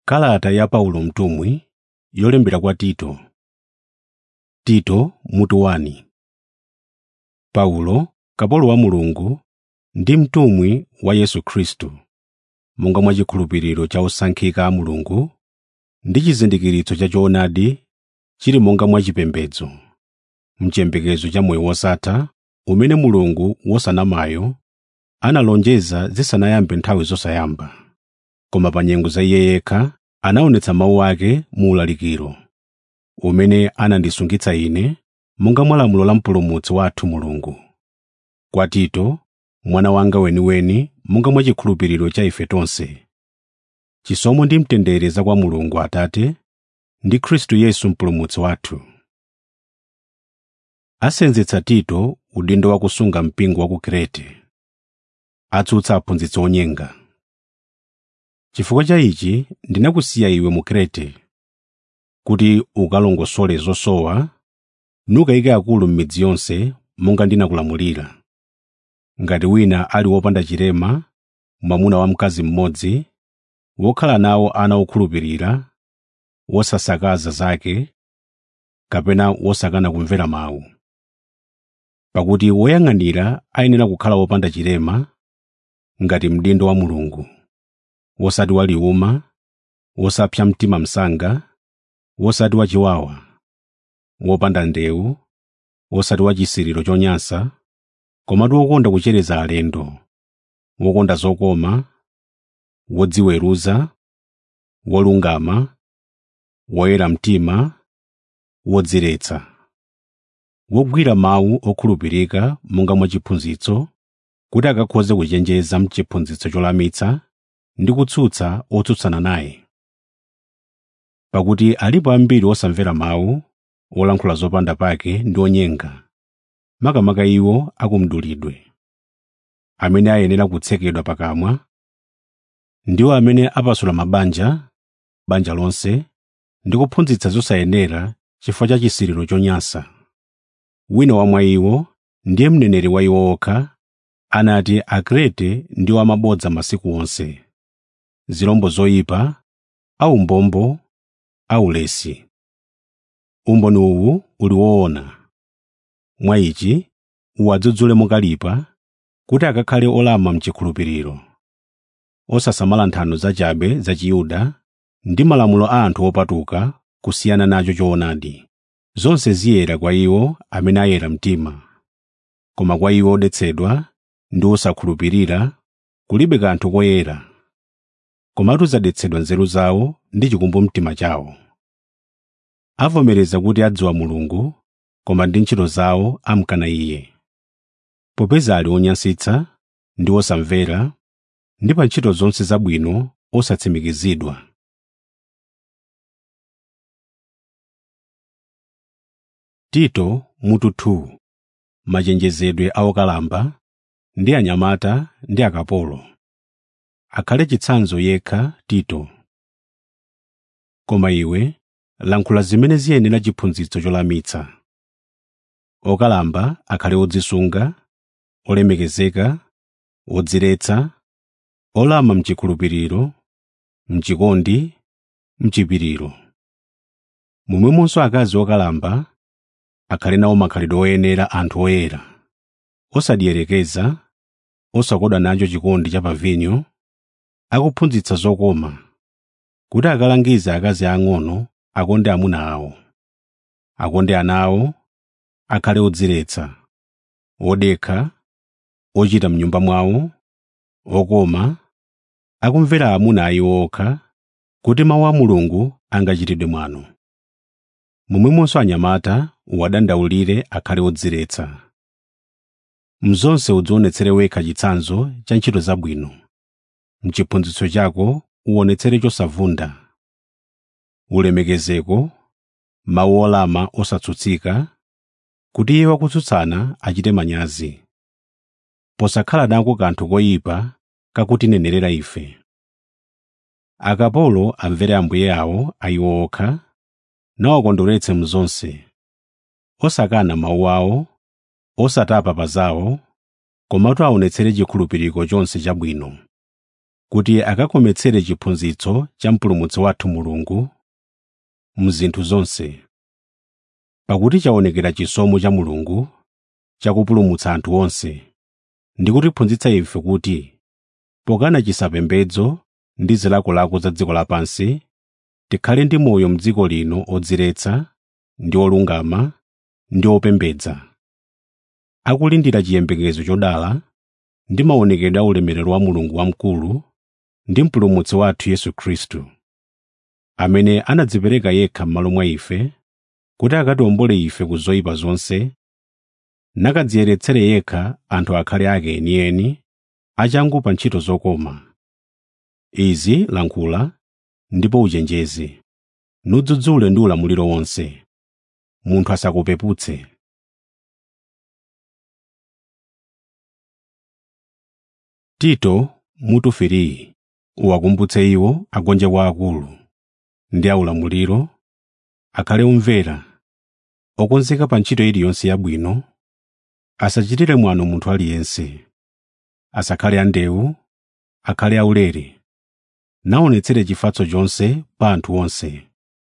Kalata ya Paulo mtumwi yolembera kwa Tito. Tito mutu 1 Paulo, kapolo wa Mulungu ndi mtumwi wa Yesu Khristu, monga mwa chikhulupiriro cha osankhika a Mulungu ndi chizindikiritso cha choonadi chili monga mwa chipembedzo, m'chiyembekezo cha moyo wosatha umene Mulungu wosanamayo analonjeza zisanayambe nthawi zosayamba. Koma pa nyengo za Iye yekha anaonetsa mawu ake mu ulalikiro, umene anandisungitsa ine monga mwa lamulo la Mpulumutsi wathu Mulungu. Kwa Tito, mwana wanga weniweni monga mwa chikhulupiriro cha ife tonse. Chisomo ndi mtendere za kwa Mulungu Atate ndi Khristu Yesu Mpulumutsi wathu. Asenzetsa Tito udindo wa kusunga mpingo wa ku Krete. Atsutsa aphunzitsi onyenga. Chifukwa cha ichi ndinakusiya iwe mu Krete, kuti ukalongosole zosowa nukayike akulu m'midzi yonse monga ndinakulamulira. Ngati wina ali wopanda chilema, mwamuna wa mkazi mmodzi, wokhala nawo ana okhulupirira, wosasakaza zake, kapena wosakana kumvera mawu. Pakuti woyang'anira ayenera kukhala wopanda chilema, ngati mdindo wa Mulungu, wosati waliwuma, wosapsa mtima msanga, wosati wachiwawa, wopanda ndewu, wosati wachisiriro chonyansa, komatu wokonda kuchereza alendo, wokonda zokoma, wodziweruza, wolungama, woyera mtima, wodziretsa, wogwira mawu okhulupirika monga mwa chiphunzitso, kuti akakhoze kuchenjeza m'chiphunzitso cholamitsa ndi kutsutsa otsutsana naye. Pakuti alipo ambiri osamvera mawu, olankhula zopanda pake ndi onyenga, makamaka iwo akumdulidwe, amene ayenera kutsekedwa pakamwa, ndiwo amene apasula mabanja, banja lonse, ndi kuphunzitsa zosayenera chifukwa cha chisiriro chonyansa. Wina wa mwa iwo, ndiye mneneri wa iwo okha, anati Akrete ndiwo amabodza masiku onse, zirombo zoyipa, aumbombo, aulesi. Umboni uwu uli woona. Mwa ichi uwadzudzule mokalipa, kuti akakhale olama m'chikhulupiriro, osasamala nthano zachabe za Chiyuda ndi malamulo a anthu opatuka kusiyana nacho choonadi. Zonse ziyera kwa iwo amene ayera mtima. Koma kwa iwo odetsedwa ndi osakhulupirira kulibe kanthu koyera. Komatu zadetsedwa nzeru zawo ndi chikumbumtima chawo. Avomereza kuti adziwa Mulungu, koma ndi ntchito zawo amkana Iye. Popeza ali onyansitsa ndi osamvera, ndi pa ntchito zonse zabwino osatsimikizidwa. Tito mutu 2 Machenjezedwe a okalamba ndi anyamata ndi akapolo. Akhale chitsanzo yekha Tito. Koma iwe lankhula zimene ziyenera chiphunzitso cholamitsa. Okalamba akhale odzisunga, olemekezeka, odziretsa, olama m'chikhulupiriro, m'chikondi, m'chipiriro. Momwemonso akazi okalamba akhale nawo makhalidwe oyenera anthu oyera, osadierekeza, osakodwa nacho chikondi cha pavinyo, akuphunzitsa zokoma, kuti akalangize akazi ang'ono akonde amuna awo, akonde ana awo, akhale odziretsa, odekha, ochita m'nyumba mwawo, okoma, akumvera amuna a iwo okha, kuti mawu a Mulungu angachitidwe mwano. Momwemonso anyamata uwadandaulire akhale odziretsa. Mzonse udzionetsere wekha chitsanzo cha ntchito zabwino. M'chiphunzitso chako uwonetsere chosavunda. Ulemekezeko, mawu olama osatsutsika, kuti iye wakutsutsana achite manyazi. Posakhala nako kanthu koyipa kakutinenerera ife. Akapolo amvere ambuye awo a iwo okha, nawakondweretse mzonse, osakana mawu awo, osatapa pa zawo, komatu aonetsere chikhulupiriro chonse chabwino. kuti akakometsere chiphunzitso cha mpulumutsi wathu mulungu mzinthu zonse pakuti chaonekera chisomo cha mulungu chakupulumutsa anthu onse ndi kutiphunzitsa ife kuti pokana chisapembedzo ndi zilakolako za dziko lapansi tikhale ndi moyo m'dziko lino odziretsa ndi olungama ndi opembedza akulindira chiyembekezo chodala ndi maonekedwe a ulemerero wa mulungu wamkulu ndi mpulumutsi wathu yesu khristu amene anadzipereka yekha m'malo mwa ife kuti akatiwombole ife ku zoyipa zonse nakadziyeretsere yekha anthu akhale ake enieni achangu pa ntchito zokoma izi lankhula ndipo uchenjeze nudzudzule ndi ulamuliro wonse munthu asakupeputse tito mutu firiyi uwakumbutse iwo agonje kwa akulu ndi aulamuliro akhale omvera okonzeka pa ntchito iliyonse yabwino asachitire mwano munthu aliyense asakhale andewu akhale aulere naonetsere chifatso chonse pa anthu onse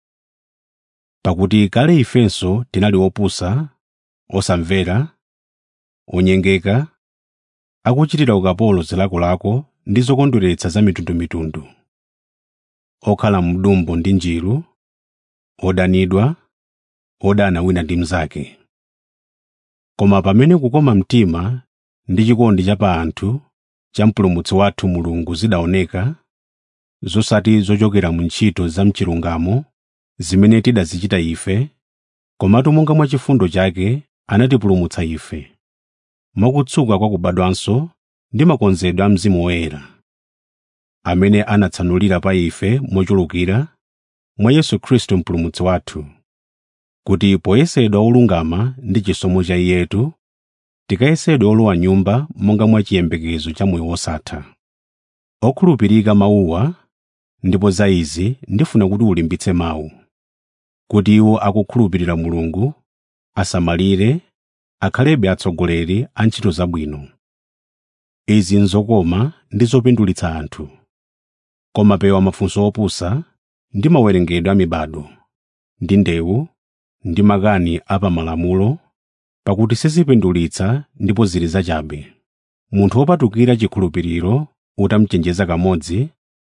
pakuti kale ifenso tinali opusa osamvera onyengeka akuchitira ukapolo zilakolako ndi zokondweretsa za mitundumitundu okhala mdumbo ndi njiru odanidwa odana wina ndi mnzake koma pamene kukoma mtima ndi chikondi cha pa anthu cha mpulumutsi wathu mulungu zidaoneka zosati zochokera mu ntchito za mchilungamo zimene tidazichita ife komatu monga mwa chifundo chake anatipulumutsa ife mwakutsuka kwa kubadwanso ndi makonzedwe a mzimu woyera amene anatsanulira pa ife mochulukira mwa yesu khristu mpulumutsi wathu kuti poyesedwa olungama ndi chisomo cha iyetu tikayesedwe olowa nyumba monga mwa chiyembekezo cha moyo wosatha okhulupirika mawuwa ndipo za izi ndifuna kuti ulimbitse mawu kuti iwo akukhulupirira mulungu asamalire akhalebe atsogoleri a ntchito zabwino izi nzokoma ndi zopindulitsa anthu koma pewa mafunso opusa ndi mawerengedwe a mibado ndi ndewu ndi makani a pamalamulo pakuti sizipindulitsa ndipo zili zachabe munthu wopatukira chikhulupiriro utamchenjeza kamodzi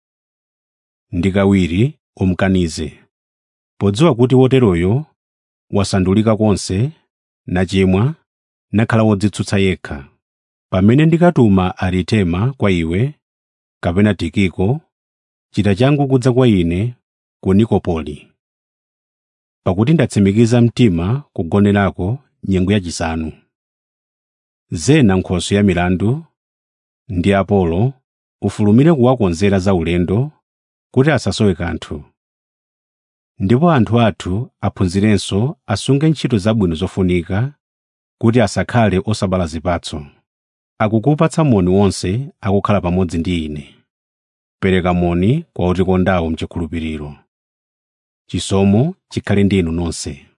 ndi kawiri umkanize podziwa kuti woteroyo wasandulika konse nachimwa nakhala wodzitsutsa yekha pamene ndikatuma aritema kwa iwe kapena tikiko chita changu kudza kwa ine ku nikopoli pakuti ndatsimikiza mtima kugonerako nyengo yachisanu zena nkhoso ya milandu ndi apolo ufulumire kuwakonzera za ulendo kuti asasowe kanthu ndipo anthu athu aphunzirenso asunge ntchito zabwino zofunika kuti asakhale osabala zipatso akukupatsa moni wonse akukhala pamodzi ndi ine pereka moni kwa otikondawo mchikhulupiriro chisomo chikhale ndi inu nonse